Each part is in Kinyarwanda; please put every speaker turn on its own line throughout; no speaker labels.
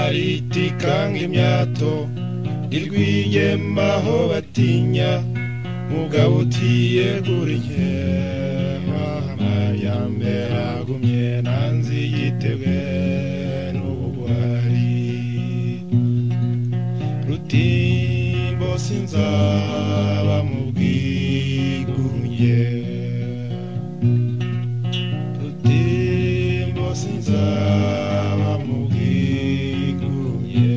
aritikanga imyato ntirwigemaho batinya mugabo utiyegura inkema amajyambe agumye nanzi yitebwe n'ubugwari rutimbo sinzaba mu bwigunge rutimbo sinzaba mu bwigunge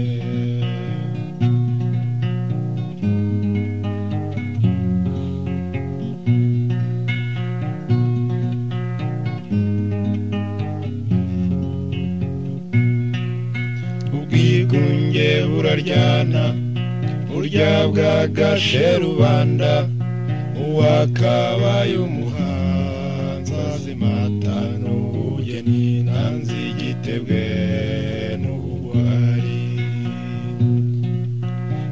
ubwigunge buraryana burya bwagashe rubanda uwakabaye umuhanzi azimata n'ubugeni nanzi igitebwe n'ubugwari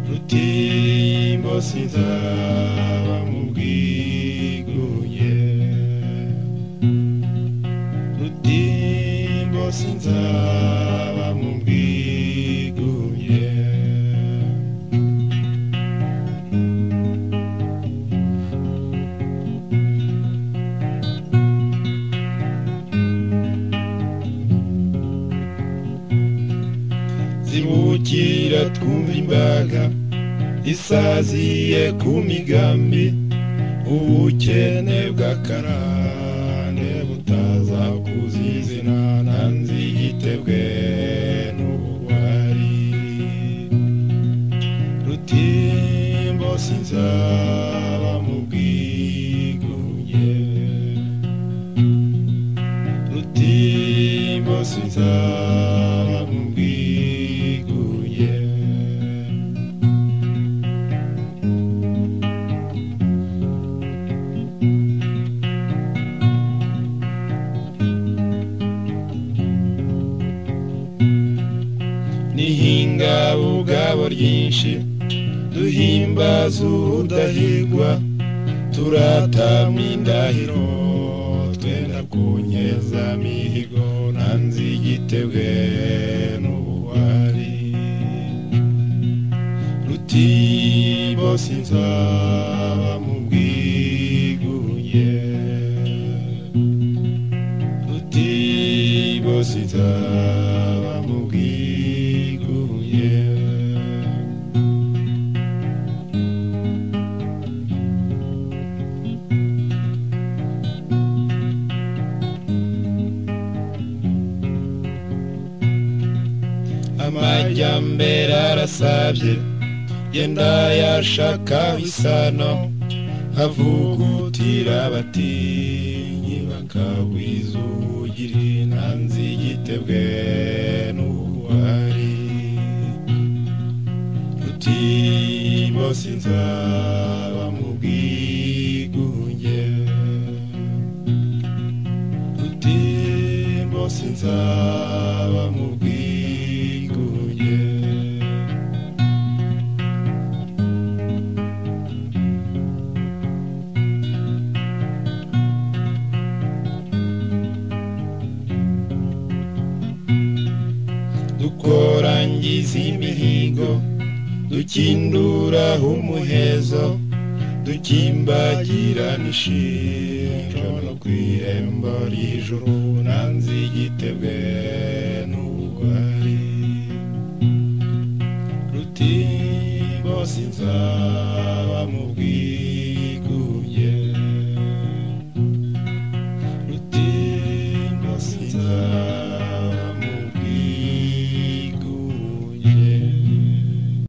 rutimbo sinzaba mu bwigunge rutimbo sinzaba mu bwigunge zibukira twumva imbaga isaziye ku migambi ubukene bw'akarande butaza kuzizina nanzi igitebwe n'ubugwari rutimbo sinzaba mu bwigunge rutimbo sinzaba mu bwigunge nihinga ubwabo ryinshi duhimbaza urudahigwa turatama indahiro twenda kunyeza mihigo nanzi igitebwe n'ubuwari rutibo sinzaba mu bwigunge rutibo sinzaba mu bwigunge amajyambere arasabye yenda yashaka isano havugutira abatinyi bakagwiza ubugiri nanzi igitebwe n'ubuhari rutibo sinzaba mu bwigunge rutibo sinzaba mu bwigunge dukorangiza imihigo dukinduraho umuhezo dukimbagirana ishinjo no ku irembo ry'ijuru nanzi igitebwe n'ubugwari rutimbo sinzaba mu bwiru